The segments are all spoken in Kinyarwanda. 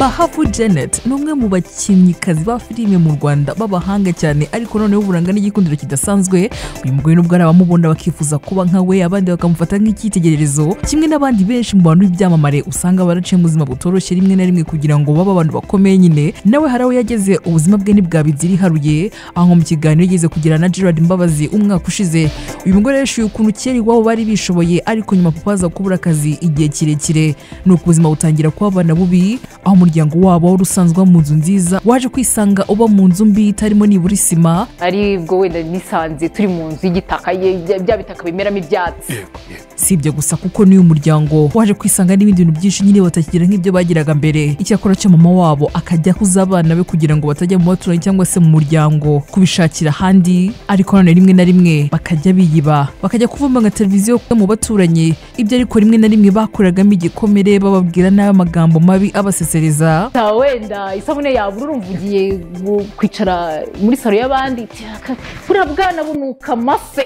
bahavu janet ni umwe mu bakinnyikazi ba filime mu rwanda b'abahanga cyane ariko noneho uburanga n'igikundiro kidasanzwe uyu mugore nubwo hari abamubona bakifuza kuba nka we abandi bakamufata nk'icyitegererezo kimwe n'abandi benshi mu bantu b'ibyamamare usanga baraciye mu buzima butoroshye rimwe na rimwe kugira ngo babe abantu bakomeye nyine nawe hari aho yageze ubuzima bwe ntibwabibye iriharuye aho mu kiganiro yigeze kugira na gerard mbabazi umwaka ushize uyu mugore yishyuye ukuntu kera iwabo bari bishoboye ariko nyuma papa aza kubura akazi igihe kirekire nuko ubuzima butangira kuhabana bubi aho umuryango wabo wari usanzwe uba mu nzu nziza waje kwisanga uba mu nzu mbi itarimo nibura isima aribwo wenda nisanze turi mu nzu y'igitaka ye- bya- bya bitaka bimeramo ibyatsi yego yego si ibyo gusa kuko n'uyu muryango waje kwisanga n'ibindi bintu byinshi nyine batakigira nk'ibyo bagiraga mbere icyakora cyo mama wabo akajya ahuza abana be kugira ngo batajya mu baturanyi cyangwa se mu muryango kubishakira ahandi ariko nanone rimwe na rimwe bakajya biyiba bakajya kuvuma nka televiziyo mu baturanyi ibyo ariko rimwe na rimwe bakoreragamo igikomere bababwira n'ayo magambo mabi abasesereza Ta wenda isabune yabura urumva ugiye gu- kwicara muri salo y'abandi iti, "Aka- buriya bwana bunuka amafe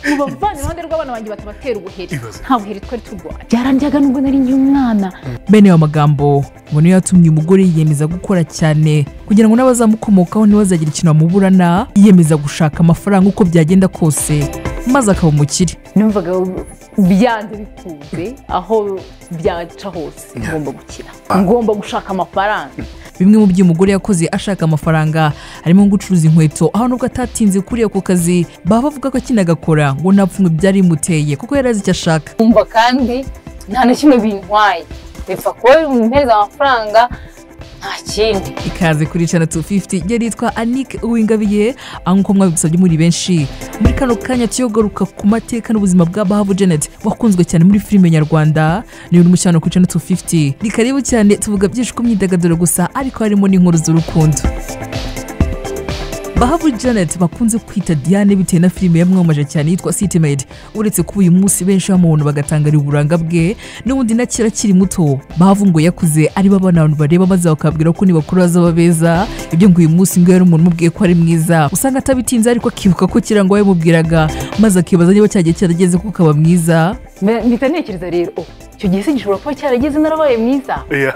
mubavane iruhande rw'abana banjye batabatera ubuheri Ibaze. nta buheri twari turwanya byarandyaga nubwo nari nkiri umwana bene ayo magambo ngo niyo yatumye umugore yiyemeza gukora cyane kugira ngo n'abazamukomokaho ntibazagire ikintu bamuburana yiyemeza gushaka amafaranga uko byagenda kose maze akaba umukire numvaga byanze bikunze aho byaca hose ngomba gukira ngomba gushaka amafaranga bimwe mu byo umugore yakoze ashaka amafaranga harimo nko gucuruza inkweto aho nubwo atatinze kuri ako kazi baba bavuga ko akinagakora ngo nta pfunwe byari bimuteye kuko yari azi icyo ashaka nkumva kandi nta na kimwe bintwaye bipfa kuba bimuhereza amafaranga nta kindi ikaze kuri channel 250 yari yitwa Anik Uwingabiye aho nk'uko mwabigusabye muri benshi muri kano kanya tuyogaruka ku mateka n'ubuzima bwa Bahavu Janet wakunzwe cyane muri filime nyarwanda niyo urimo cyane kuri channel 250 ni karibu cyane tuvuga byinshi ku myidagaduro gusa ariko harimo n'inkuru z'urukundo bahavu janet bakunze kwita diane bitewe na filime yamwamamaje cyane yitwa citymaid uretse kuba uyu munsi benshi bamubona bagatangarira uburanga bwe n'ubundi na kera akiri muto bahavu ngo yakuze ari bo abana abantu bareba maze bakabwira ko nibakuru bazaba beza ibyo ngo uyu munsi ngo yari umuntu umubwiye ko ari mwiza usanga atabitinze ariko akibuka ko kera ngo yabimubwiraga maze akibaza niba cyagiye cyarageze ko ukaba mwiza Mbe- mpita ntekereza rero "Oh, icyo gihe se gishobora kuba cyarageze narabaye mwiza Yeah.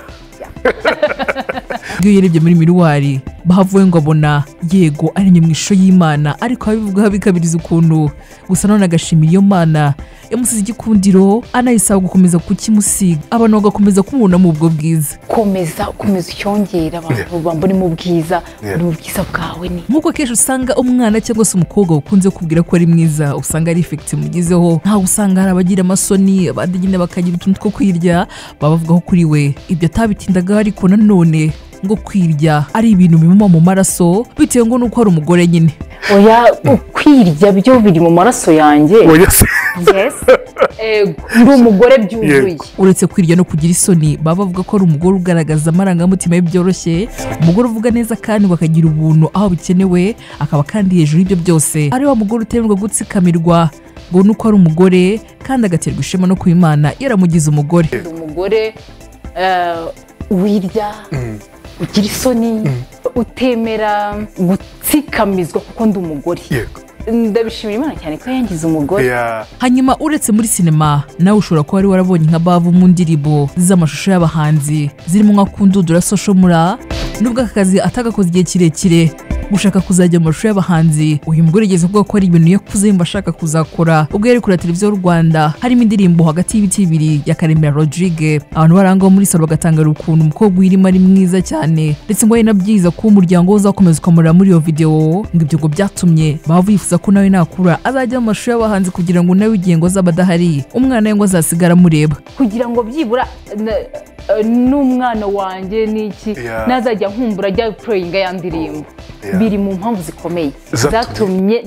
iyo urebye muri miruwari bahavuye ngo abona yego ari mu ishusho y'imana ariko ababivugaho bikabiriza ukuntu gusa none agashimira iyo mana yamusize igikundiro anayisaba gukomeza kukimusiga abantu bagakomeza kumubona mu ubwo bwiza komeza ukomeza ucyongera abantu bambonemo ubwiza Yeah. uri mu bwiza bwawe ni nk'uko akenshi usanga umwana cyangwa se umukobwa wakunze kubwira ko ari mwiza usanga ari efekiti mugezeho ntawe usanga hari abagira amasoni abandi nyine bakagira utuntu two kwirya baba bavugaho kuri we ibyo atabitindaga ariko nanone ngo kwirya ari ibintu bimuma mu maraso bitewe ngo nuko ari umugore nyine oya ukwirya byo biri mu maraso yanjye Oya se. yes ego ndi umugore byuzuye Yego. uretse kwirya no kugira isoni baba bavuga ko ari umugore ugaragaza amarangamutima ye byoroshye umugore uvuga neza kandi ngo akagira ubuntu aho bikenewe akaba kandi hejuru y'ibyo byose ari wa mugore utemerwa gutsikamirwa ngo nuko ari umugore kandi agaterwa ishema no ku imana yaramugize umugore ndi umugore eh, wirya ugira isoni utemera gutsikamizwa kuko ndi umugore Yego. ndabishimira imana cyane ko yangize umugore Yeah. hanyuma uretse muri sinema nawe ushobora kuba wari warabonye nka bavu mu ndirimbo z'amashusho y'abahanzi zirimo nka kundudura soshomura nubwo aka kazi atagakoze igihe kirekire gushaka kuzajya mu mashusho y'abahanzi uyu mugore yigeze kuvuga ko ari ibintu yakuze yumva ashaka kuzakora ubwo yari kureba televiziyo y'u rwanda harimo indirimbo hagati y'ibiti bibiri ya karemera rodrigue abantu barangwa muri salo bagatangara ukuntu umukobwa uyirimo ari mwiza cyane ndetse ngo ari nabyiza ko umuryango we uzakomeza ukamurira muri iyo videwo ngo ibyo ngo byatumye baba bifuza ko nawe nakura azajya mu mashusho y'abahanzi kugira ngo nawe igihe ngo azaba adahari umwana we ngo azasigara amureba kugira ngo byibura na- eh, n'umwana wanjye n'iki Yeah. nazajya nkumbura ajya pureyinga ya ndirimbo Yeah. biri mu mpamvu zikomeye Zatumye. zatumye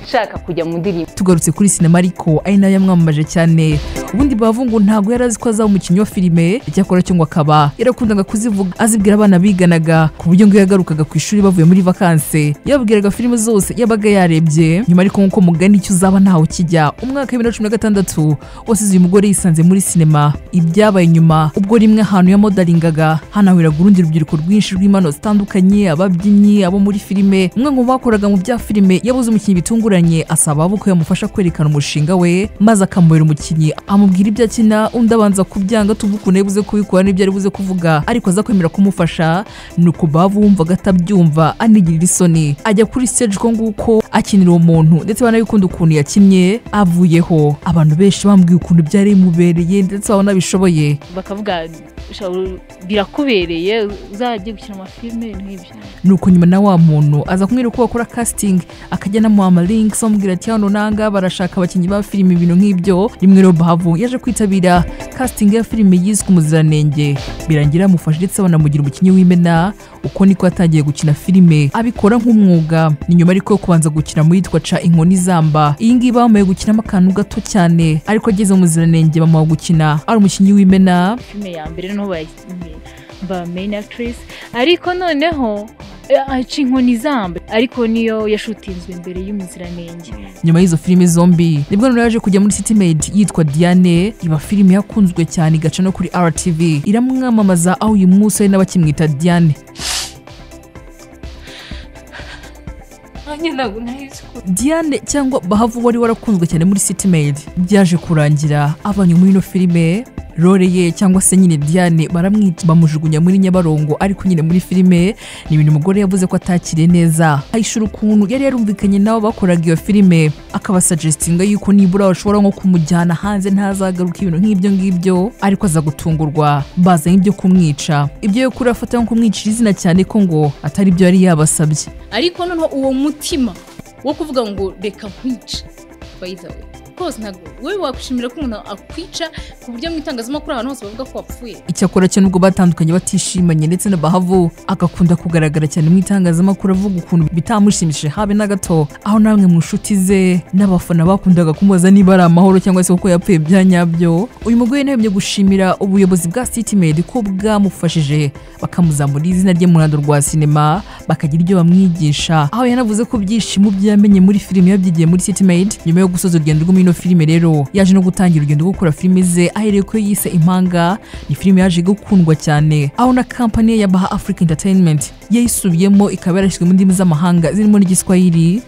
nshaka kujya mu ndirimbo tugarutse kuri sinema ariko ari nayo yamwamamaje cyane ubundi bavu ngo ntabwo yari azi ko azaba umukinnyi wa filime icyakora cyo ngo akaba yarakundaga kuzivuga azibwira abana biganaga ku buryo ngo iyo yagarukaga ku ishuri bavuye muri vakanse yababwiraga filime zose yabaga yarebye nyuma ariko nk'uko mugani icyo uzaba ntaho kijya umwaka wa bibiri na cumi na gatandatu wasize uyu mugore yisanze muri sinema ibyabaye nyuma ubwo rimwe ahantu yamodaringaga hanahuriraga urundi rubyiruko rwinshi rw'impano zitandukanye ababyinnyi abo muri filime umwe mu bakoraga mu bya filime yabuze umukinnyi bitunguranye asaba abo ko yamufasha kwerekana umushinga we maze akamubera umukinnyi amubwira ibyo akina undi abanza kubyanga tuvuga ukuntu yabuze kubikora n'ibyo ari buze kuvuga ariko aza kwemera kumufasha ni uko bavumvaga atabyumva anigirira isoni ajya kuri stage uko nguko akinira uwo muntu ndetse banabikunda ukuntu yakinnye avuyeho abantu benshi bambwiye ukuntu byari bimubereye ndetse babona bishoboye bakavuga "Shahu, birakubereye uzajya gukina amafilime nk'ibyo ni uko nyuma na wa muntu aza kumwira uko bakora casting akajya anamuha amalinks amubwira ati hano nanga barashaka abakinnyi ba filime ibintu nk'ibyo rimwe rero bahavu yaje kwitabira casting ya filime yiswe umuziranenge birangira amufasha ndetse banamugira umukinnyi w'imena uko niko yatangiye gukina filime abikora nk'umwuga ni nyuma ariko yo kubanza gukina mu yitwa ca inkoni zamba iyi ngiyi bamuhaye gukinamo akantu gato cyane ariko ageze mu muziranenge bamuha gukina ari umukinnyi w'imena filime ya mbere noneho bayi- ba main actress ariko noneho eh, aca inkoni zamba ariko niyo yashutinzwe imbere y'umuziranenge nyuma y'izo filime zombi nibwo noneho yaje kujya muri city made yitwa diane iba filime yakunzwe cyane igaca no kuri rtv iramwamamaza aho uyu munsi hari n'abakimwita diane nanjye ntabwo nahise uko diane cyangwa bahavu wari warakunzwe cyane muri city made byaje kurangira avanye muri ino filime role ye cyangwa se nyine diane baramwita bamujugunya muri nyabarongo ariko nyine muri filime ni ibintu umugore yavuze ko atakiriye neza ayishura ukuntu yari yarumvikanye n'abo bakoraga iyo filime akabasajestinga yuko nibura bashobora nko kumujyana hanze ntazagaruka ibintu nk'ibyo ngibyo ariko aza gutungurwa bazanye ibyo kumwica ibyo yo kuri afata nko kumwicira izina cyane ko ngo atari byo yari yabasabye ariko noneho uwo mutima wo kuvuga ngo reka nkwice bayiza we rwose ntabwo wowe wakwishimira ko umuntu akwica ku buryo mu itangazamakuru ahantu hose bavuga ko wapfuye icyakora cyo nubwo batandukanye batishimanye ndetse na bahavu agakunda kugaragara cyane mu itangazamakuru avuga ukuntu bitamushimishije habe na gato aho namwe mu nshuti ze n'abafana bakundaga kumubaza niba ari amahoro cyangwa se kuko yapfuye bya nyabyo uyu mugore nahembye gushimira ubuyobozi bwa city made ko bwamufashije bakamuzamura izina rye mu ruhando rwa sinema bakagira ibyo bamwigisha aho yanavuze ko byishimo byo yamenye muri filime yabyigiye muri city made nyuma yo gusoza urugendo rwo muri ino filime rero yaje no gutangira urugendo rwo gukora filime ze ahereye ko yise impanga ni filime yaje gukundwa cyane aho na kampani ye ya baha africa entertainment yayisubiyemo ikaba yarashyizwe mu ndimi z'amahanga zirimo n'igiswahili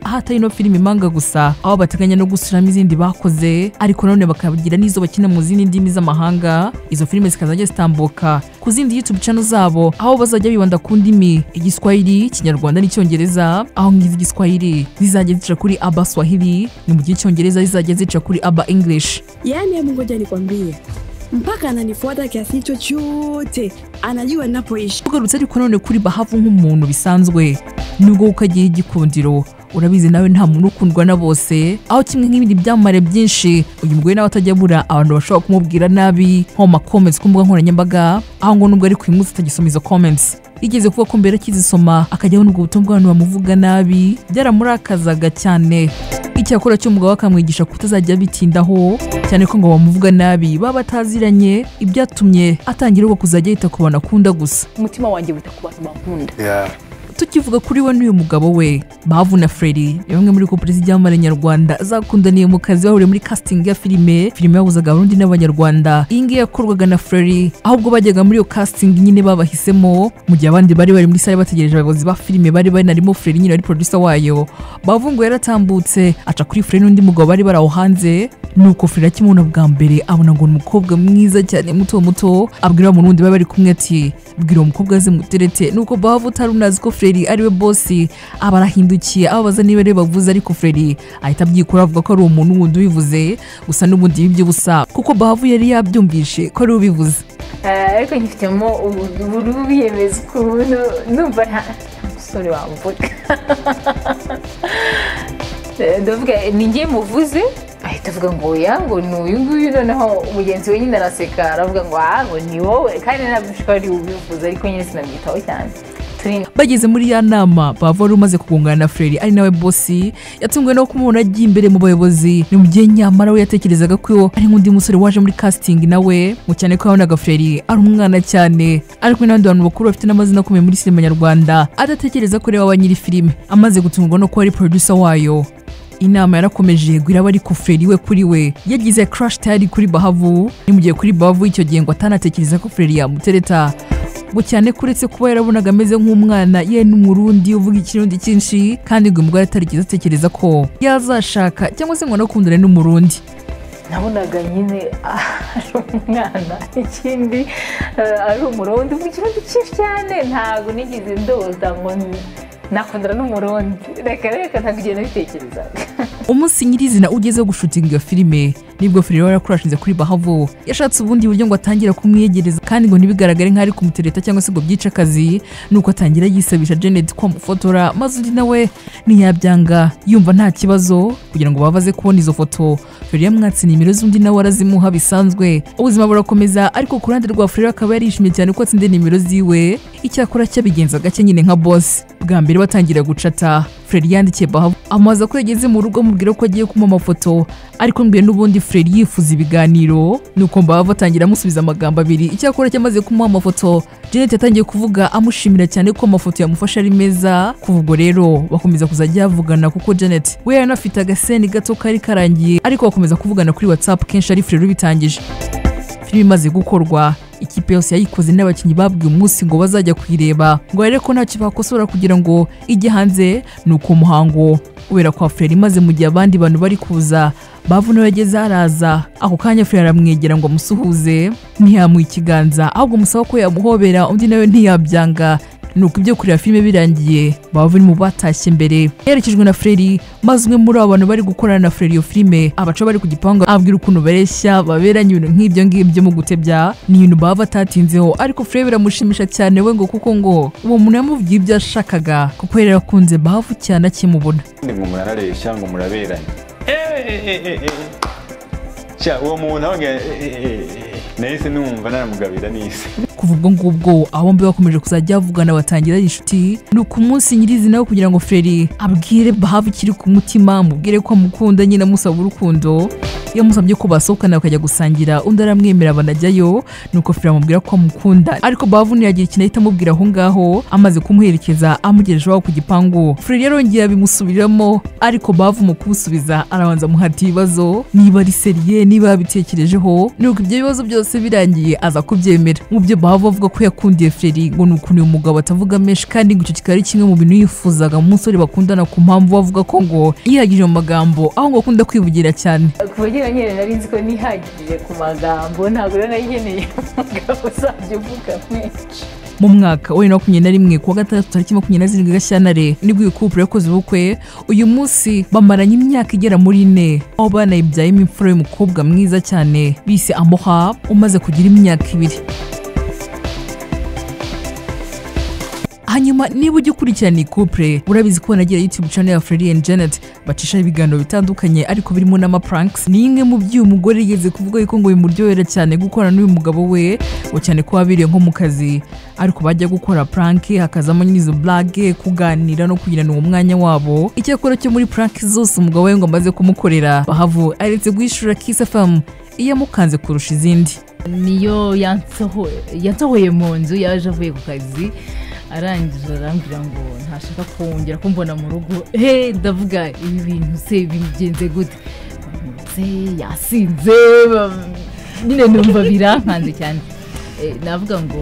aho atari ino filime impanga gusa aho bateganya no gusubiramo izindi bakoze ariko nanone bakagira n'izo bakina mu zindi ndimi z'amahanga izo filime zikazajya zitambuka ku zindi youtube channel zabo aho bazajya bibanda ku ndimi igiswahili ikinyarwanda n'icyongereza aho ngizi igiswahili zizajya zica kuri aba swahili ni mu gihe icyongereza zizajya zica kuri aba english Yaani hebu ngoja nikwambie, mpaka ananifuata kiasi hicho chote, anajua ninapoishi. tugarutse ariko none kuri bahavu nk'umuntu bisanzwe nubwo ukagira igikundiro urabizi nawe nta muntu ukundwa na bose aho kimwe nk'ibindi byamamare byinshi uyu mugore nawe atajya abura abantu bashobora kumubwira nabi nko mu comments ku mbuga nkoranyambaga aho ngo nubwo ari ku imunsi atagisoma izo comments yigeze kuvuga ko mbere akizisoma akajya abona ubwo butumwa bw'abantu bamuvuga nabi byaramurakazaga cyane icyakora cy'umugabo akamwigisha kutazajya bitindaho cyane ko ngo bamuvuga nabi baba bataziranye ibyatumye atangira ubwo kuzajya yita ku bantu akunda gusa umutima wanjye wita ku bantu bankunda tukivuga kuri we n'uyu mugabo we bavu na freddy ni bamwe muri koperative z'ibyamamare nyarwanda zakundaniye mu kazi bahuriye muri casting ya filime filime yahuzaga abarundi n'abanyarwanda iyi ngiyi yakorwaga na freddy ahubwo bajyaga muri iyo casting nyine babahisemo mu gihe abandi bari bari muri sale bategereje abayobozi ba filime bari banarimo freddy nyine wari producer wayo bavu ngo yaratambutse aca kuri freddy n'undi mugabo bari bari aho hanze nuko freddy akimubona bwa mbere abona ngo ni umukobwa mwiza cyane muto muto abwira wa muntu wundi bari bari kumwe ati bwira uwo mukobwa aze muterete nuko bavu utari unazi ko freddy ariwe bosi aba arahindukiye ababaza niba ariwe bavuze ariko freddy ahita abyikora avuga ko ari umuntu wundi ubivuze gusa n'ubundi ibi by'ubusa kuko bavu yari yabyumvishe ko ari we ubivuze ariko nyifitemo uburubiyemezo ukuntu numva nta nta musore wamvuga Eh, ndavuga ni njye muvuze ahita avuga ngo oya ngo ni uyu nguyu noneho mugenzi we nyine araseka aravuga ngo aha ngo ni wowe kandi nabyo ko ari ubivuze ariko nyine sinamwitaho cyane turi bageze muri ya nama bava wari umaze kugongana na freddy ari nawe bosi yatunguwe no kumubona agiye imbere mu bayobozi ni mu gihe nyamara we yatekerezaga ko ari nk'undi musore waje muri casting nawe ngo cyane ko yabonaga freddy ari umwana cyane ari kumwe n'abandi bantu bakuru bafite n'amazina akomeye muri sinema nyarwanda adatekereza ko ari we wa nyiri filime amaze gutungurwa no kuba ari producer wayo inama yarakomeje ngo iraba ari fureri we kuri we yagize crash tayari kuri bahavu ni mu gihe kuri bahavu icyo gihe ngo atanatekereza ko fureri yamutereta ngo cyane kuretse kuba yarabonaga ameze nk'umwana ye n'umurundi uvuga ikirundi cyinshi kandi ngo uyu mugore atarigeze atekereza ko yazashaka cyangwa se ngo anakundane n'umurundi nabonaga nyine ah, ari umwana ikindi eh, ari umurundi mu kirundi cyinshi cyane ntabwo nigeze ndoza ngo n- nakundana n'umurundi reka reka ntabwo igihe nabitekerezaga umunsi nyirizina ugeze wo gushutinga iyo filime nibwo feri yari yarakurashinze kuri bahavo yashatse ubundi buryo ngo atangire kumwiyegereza kandi ngo ntibigaragare nk'aho ari kumutereta cyangwa se ngo byice akazi nuko atangira yisabisha janet kwamufotora maze undi nawe ntiyabyanga yumva nta kibazo kugira ngo babaze kubona izo foto feri yamwatse nimero z'undi nawe arazimuha bisanzwe ubuzima burakomeza ariko ku ruhande rwa feri akaba yarishimye cyane ko atsinze nimero ziwe icyakora cyabigenza gake nyine nka bosi bwa mbere batangira gucata Fred yandikiye Bahavu amubaza ko yageze mu rugo amubwira ko agiye kumuha amafoto ariko mbere n'ubundi Fred yifuza ibiganiro nuko Bahavu atangira amusubiza amagambo abiri icyakora cyamaze kumuha amafoto Janet yatangiye kuvuga amushimira cyane ko amafoto yamufashe ari meza kuva ubwo rero bakomeza kuzajya bavugana kuko Janet we yari anafite agaseni gato kari karangiye ariko bakomeza kuvugana kuri WhatsApp kenshi ari Fred ubitangije filime imaze gukorwa ikipe yose yayikoze n'abakinnyi babwiye umunsi ngo bazajya kuyireba ngo barebe ko ntacyo bakosora kugira ngo ijye hanze ni uko umuhango kubera kwa fureri maze mu gihe abandi bantu bari kuza bavu nawe yageze haraza ako kanya fureri aramwegera ngo amusuhuze ntiyamuha ikiganza ahubwo amusaba ko yamuhobera undi nawe ntiyabyanga nuko ibyo kureba filime birangiye baba bari mu batashye mbere yerekejwe na Freddy maze umwe muri abo bantu bari gukorana na Freddy iyo filime abaca bari ku gipangu ababwira ukuntu bareshya baberanye ibintu nk'ibyo ngibyo mu gutebya ni ibintu baba batatinzeho ariko Freddy biramushimisha cyane we ngo kuko ngo uwo muntu yamubwiye ibyo yashakaga kuko yari yarakunze bavu cyane akimubona ndi ngo murareshya ngo muraberanye sha uwo muntu ahubwo eh, eh, eh, nahise numva naramugabira n'isi kuva ubwo ngubwo abo bombi bakomeje kuzajya bavugana batangira ari inshuti ni uku munsi nyirizina wo kugira ngo feri abwire bahabu ikiri ku mutima amubwire ko amukunda nyine amusaba urukundo yamusabye ko basohokana bakajya gusangira undi aramwemera banajyayo nuko feri amubwira ko amukunda ariko bahavu ntiyagira ikintu ahita amubwira aho ngaho amaze kumuherekeza amugejeje iwabo ku gipangu feri rero yongera abimusubiramo ariko bahavu mu kumusubiza arabanza amuhata ibibazo niba ari seriye niba yabitekerejeho nuko ibyo bibazo byose birangiye aza kubyemera mu byo baba bavuga ko yakundiye feri ngo ni ukuntu uyu mugabo atavuga menshi kandi ngo icyo kikaba ari kimwe mu bintu yifuzaga mu musore bakundana ku mpamvu bavuga ko ngo yihagije mu magambo aho ngo akunda kwivugira cyane kuva ngira nyine nari nzi ko nihagije ku magambo ntabwo rero nayigeneye umugabo uzajya uvuga menshi mu mwaka wa bibiri na makumyabiri na rimwe kuwa gatandatu tariki makumyabiri na zirindwi gashyantare nibwo iyi couple yakoze ubukwe uyu munsi bamaranye imyaka igera muri ine aho banayibyayemo imfura y'umukobwa mwiza cyane bise amoha umaze kugira imyaka ibiri hanyuma niba ujya ukurikirana iyi couple urabizi ko banagira youtube channel ya Freddy and Janet bacisha ibiganiro bitandukanye ariko birimo n'amapranks ni imwe mu byo uyu mugore yigeze kuvuga yuko ngo bimuryohera cyane gukorana n'uyu mugabo we ngo cyane ko babiriye nko mu kazi ariko bajya gukora prank hakazamo n'izo blage kuganira no kugirana uwo mwanya wabo icyakora cyo muri prank zose umugabo we ngo amaze kumukorera bahavu aretse guhishura Kiss FM iyo amukanze kurusha izindi niyo yansohoye yansohoye mu nzu yaje avuye ku kazi arangije arambwira ngo ntashaka kongera kumbona mu rugo he ndavuga ibi bintu se bigenze gute se yasinze ba- nyine numva birankanze cyane Eh, navuga ngo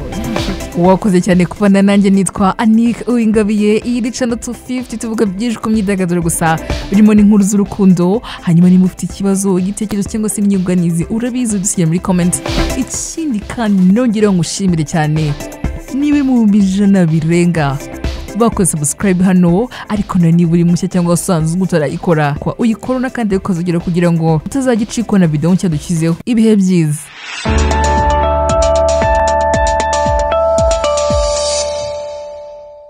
wakoze cyane kubana nanjye nitwa anik uwingabiye iyi ni cano 250 tuvuga byinshi ku myidagaduro gusa birimo n'inkuru z'urukundo hanyuma niba ufite ikibazo igitekerezo cyangwa se inyunganizi urabizi udusigira muri comment ikindi kandi nongereho ngushimire cyane niba uri mu bihumbi ijana birenga bakoze subscribe hano ariko nawe niba uri mushya cyangwa usanzwe utarayikora kwa uyikorona kandi ukazugira kugira ngo utazajya icikwa na videwo nshya dushyizeho ibihe byiza